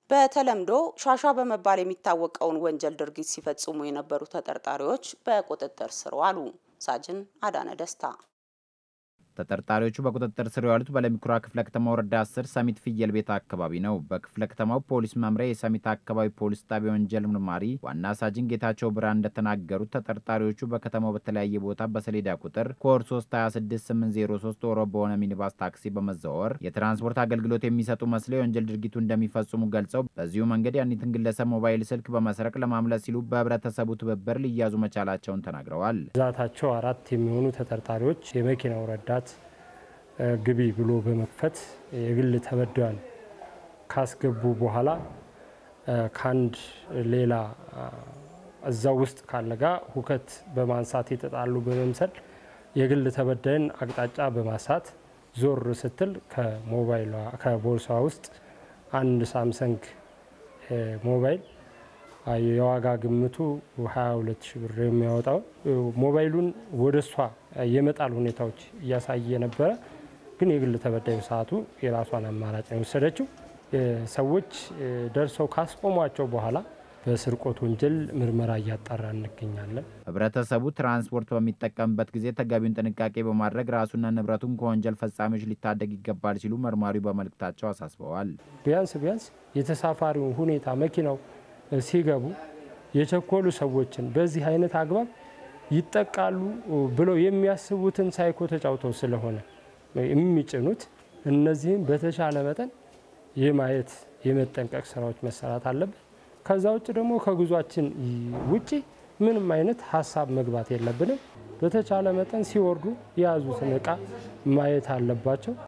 በተለምዶ ሻሻ በመባል የሚታወቀውን ወንጀል ድርጊት ሲፈጽሙ የነበሩ ተጠርጣሪዎች በቁጥጥር ስር ዋሉ። ሳጅን አዳነ ደስታ ተጠርጣሪዎቹ በቁጥጥር ስር የዋሉት በለሚኩራ ክፍለ ከተማ ወረዳ 10 ሰሚት ፍየል ቤት አካባቢ ነው። በክፍለ ከተማው ፖሊስ መምሪያ የሰሚት አካባቢ ፖሊስ ጣቢያ ወንጀል ምርማሪ ዋና ሳጅን ጌታቸው ብርሃን እንደተናገሩት ተጠርጣሪዎቹ በከተማው በተለያየ ቦታ በሰሌዳ ቁጥር ኮድ 326803 ኦሮ በሆነ ሚኒባስ ታክሲ በመዘዋወር የትራንስፖርት አገልግሎት የሚሰጡ መስለው የወንጀል ድርጊቱ እንደሚፈጽሙ ገልጸው በዚሁ መንገድ ያኒትን ግለሰብ ሞባይል ስልክ በመስረቅ ለማምለጥ ሲሉ በህብረተሰቡ ትብብር ሊያዙ መቻላቸውን ተናግረዋል። ብዛታቸው አራት የሚሆኑ ተጠርጣሪዎች የመኪናው ረዳት ግቢ ብሎ በመክፈት የግል ተበዳዩን ካስገቡ በኋላ ከአንድ ሌላ እዛው ውስጥ ካለ ጋር ሁከት በማንሳት የተጣሉ በመምሰል የግል ተበዳይን አቅጣጫ በማሳት ዞር ስትል ከሞባይሏ ከቦርሷ ውስጥ አንድ ሳምሰንግ ሞባይል የዋጋ ግምቱ 22 ሺ ብር የሚያወጣው ሞባይሉን ወደ እሷ የመጣል ሁኔታዎች እያሳየ ነበረ። ግን የግል ተበዳዩ ሰዓቱ የራሷን አማራጭ ነው የወሰደችው። ሰዎች ደርሰው ካስቆሟቸው በኋላ በስርቆት ወንጀል ምርመራ እያጣራ እንገኛለን። ህብረተሰቡ ትራንስፖርት በሚጠቀምበት ጊዜ ተገቢውን ጥንቃቄ በማድረግ ራሱና ንብረቱን ከወንጀል ፈጻሚዎች ሊታደግ ይገባል ሲሉ መርማሪው በመልእክታቸው አሳስበዋል። ቢያንስ ቢያንስ የተሳፋሪውን ሁኔታ መኪናው ሲገቡ የቸኮሉ ሰዎችን በዚህ አይነት አግባብ ይጠቃሉ ብለው የሚያስቡትን ሳይኮ ተጫውተው ስለሆነ የሚጭኑት እነዚህም በተሻለ መጠን የማየት የመጠንቀቅ ስራዎች መሰራት አለበት። ከዛ ውጭ ደግሞ ከጉዟችን ውጭ ምንም አይነት ሀሳብ መግባት የለብንም። በተቻለ መጠን ሲወርዱ የያዙትን እቃ ማየት አለባቸው።